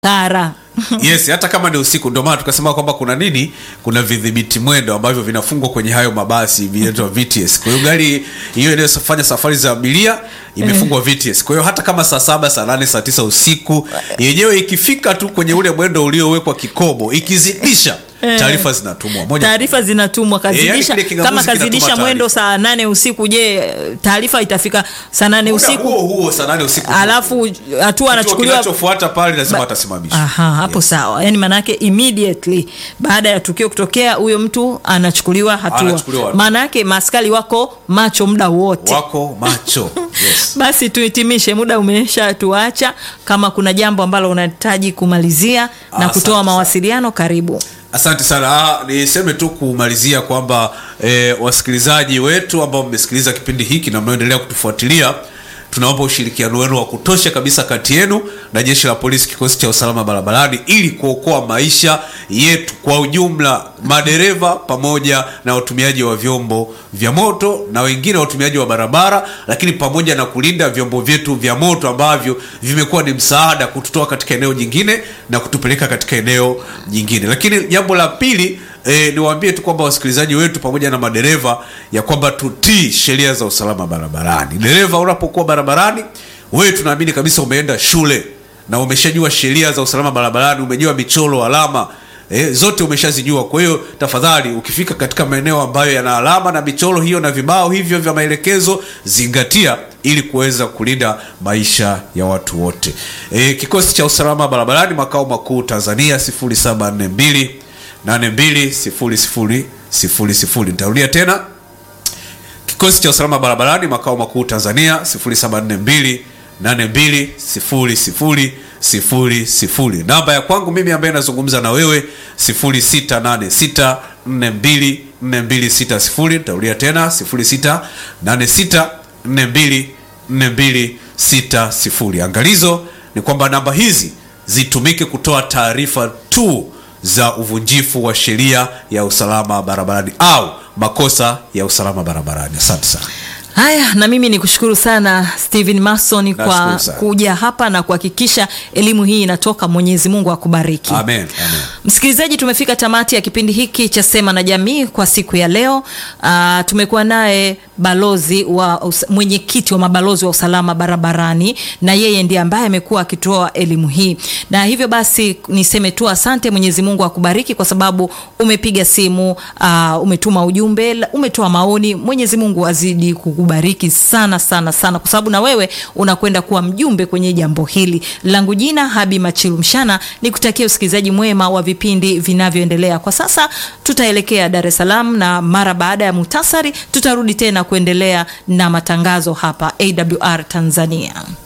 kara yes hata kama ni usiku ndio maana tukasema kwamba kuna nini kuna vidhibiti mwendo ambavyo vinafungwa kwenye hayo mabasi vinaitwa vts kwa hiyo gari hiyo inayofanya safari za abiria imefungwa vts kwa hiyo hata kama saa saba saa nane saa tisa usiku yenyewe ikifika tu kwenye ule mwendo uliowekwa kikomo ikizidisha taarifa zinatumwa moja taarifa zinatumwa Eh, yani kazidisha kile kingamuzi kama kinatuma kazidisha taarifa. mwendo saa nane usiku je taarifa itafika saa nane Muda usiku huo huo saa nane usiku alafu hatua Kituo anachukuliwa kinachofuata pale lazima atasimamishwa Aha, hapo Yes. sawa yaani maanaake immediately baada ya tukio kutokea huyo mtu anachukuliwa hatua Anachukuliwa. maana yake maaskari wako macho muda wote wako macho yes. basi tuhitimishe muda umesha tuacha kama kuna jambo ambalo unahitaji kumalizia na Asante kutoa sana. mawasiliano karibu asante sana ah, niseme tu kumalizia kwamba eh, wasikilizaji wetu ambao mmesikiliza kipindi hiki na mnaoendelea kutufuatilia tunaomba ushirikiano wenu wa kutosha kabisa kati yenu na jeshi la polisi kikosi cha usalama barabarani ili kuokoa maisha yetu kwa ujumla madereva pamoja na watumiaji wa vyombo vya moto na wengine watumiaji wa barabara lakini pamoja na kulinda vyombo vyetu vya moto ambavyo vimekuwa ni msaada kututoa katika eneo jingine na kutupeleka katika eneo jingine lakini jambo la pili E, niwaambie tu kwamba wasikilizaji wetu pamoja na madereva ya kwamba tutii sheria za usalama barabarani dereva unapokuwa barabarani wewe tunaamini kabisa umeenda shule na umeshajua sheria za usalama barabarani umejua michoro alama e, zote umeshazijua kwa hiyo tafadhali ukifika katika maeneo ambayo yana alama na michoro hiyo na vibao hivyo vya maelekezo zingatia ili kuweza kulinda maisha ya watu wote e, kikosi cha usalama barabarani makao makuu tanzania 0742 820000 nitarudia tena kikosi cha usalama barabarani makao makuu tanzania 0742 820000 namba ya kwangu mimi ambaye nazungumza na wewe 0686 42 4260 nitarudia tena 0686 42 4260 angalizo ni kwamba namba hizi zitumike kutoa taarifa tu za uvunjifu wa sheria ya usalama barabarani au makosa ya usalama barabarani asante sana haya na mimi ni kushukuru sana stephen mason kwa Nashukuru sana. kuja hapa na kuhakikisha elimu hii inatoka mwenyezi mungu akubariki amen, amen. msikilizaji tumefika tamati ya kipindi hiki cha sema na jamii kwa siku ya leo uh, tumekuwa naye balozi wa us- mwenyekiti wa mabalozi wa usalama barabarani na yeye ndiye ambaye amekuwa akitoa elimu hii na hivyo basi niseme tu asante mwenyezi mungu akubariki kwa sababu umepiga simu uh, umetuma ujumbe la- umetoa maoni mwenyezi mungu azidi kukubariki sana sana sana kwa sababu na wewe unakwenda kuwa mjumbe kwenye jambo hili langu jina habi machilu mshana ni kutakia usikilizaji mwema wa vipindi vinavyoendelea kwa sasa tutaelekea dar es salaam na mara baada ya muhtasari tutarudi tena kuendelea na matangazo hapa awr tanzania